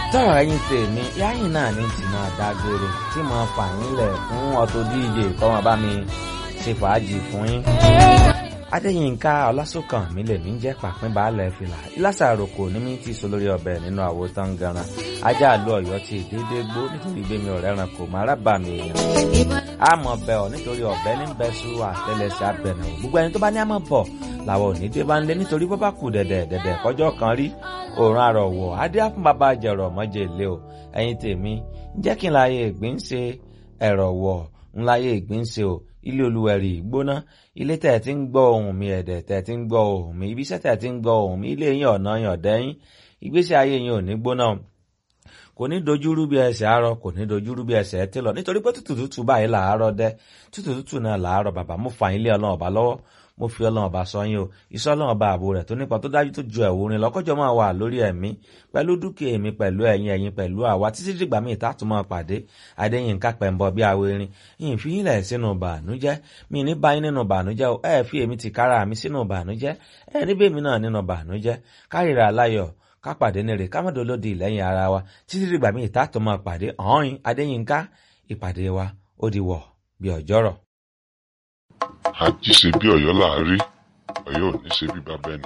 tọ́rọ̀ ẹ̀yin tèmi yáyìn náà ní tí máa dágbére tí mo fà yín lẹ̀ fún Auto DJ kọ́mọ bá mi ṣe fàájì fún yín. Adéyínká Ọlásùnkàn mi lè mí jẹ́ pàpín baálẹ̀ fìlà ìlàsà àròkò ní mi ti so lórí ọbẹ̀ nínú àwo tán ganan ajá àlọ́ ọ̀yọ́ ti dédé gbó nítorí gbémi ọ̀rẹ́ ran kò má rábà mi èèyàn. àmọ̀ bẹ̀ ọ́ nítorí ọ̀bẹ ní bẹ́sù àtẹlẹsẹ̀ abẹ̀nà gbogbo ẹni tó bá ní àmọ̀ bọ̀ làwọn ò ní dé bá ń lé nítorí bó bá kù dẹ̀dẹ̀ dẹ̀dẹ̀ kọjọ́ kan rí òòrùn àrọ̀wọ̀ adé àfún bàbá jẹ̀rọ̀ mọ́jẹ̀ lé o ẹ̀yin tèmi jẹ́ kí n láyé ìgbín ṣe ẹ̀rọ̀ wọ̀ ń láyé ìgbín ṣe o ilé olúwẹ̀rì gbóná ilé tẹ̀ tí ń gbọ́ ohùn mi ẹ̀dẹ̀ tẹ̀ tí ń gbọ́ ohùn mi ibiṣẹ́ tẹ̀ tí ń gbọ́ ohùn mi ilé yín ọ̀nà yín ọ̀dẹ́yìn ìgbésí ayé yín ò ní gbóná kò ní dojúrú bí ẹsẹ̀ àárọ̀ kò ní dojúrú bí ẹsẹ̀ ẹtí lọ nítorí pé tútù tútù báyìí làárọ̀ dẹ́ tútù tútù náà làárọ̀ bàbá mo fà yín lé ọlọ́run ọba lọ́wọ́ mo fi ọlọ́run ọba sọ yín o iṣẹ́ ọlọ́run ọba ààbò rẹ̀ tó nípa tó dájú tó ju ẹ̀wò rin lọ́kọ́jọ́ máa wà lórí ẹ̀mí pẹ̀lú dúkìá èmi pẹ̀lú ẹ̀yin ẹ̀yin pẹ̀lú àwa títí dìgbà míì tá a tún máa pàdé adéyínká pẹ̀mbọ bí awérin yìí fi yín lẹ̀ sínú bànújẹ́ mi ní báyìí nínú bànújẹ́ o ẹ̀ fi èmi ti kára mi sínú bànújẹ́ ẹ̀ níbẹ̀ mi náà nínú bànújẹ́ kárìíra aláyọ̀ kápàdé ní rè kámọ́dé olódì lẹ́yìn ara wa títí dìgbà míì tá a tún máa pàdé ọ̀hún adéyínká ìpàdé wa ó di wọ̀ bí ọjọ́rọ̀. àjí ṣe bí ọ̀yọ́ láàárí ọ̀yọ́ ò ní ṣe bí bàbá ẹnì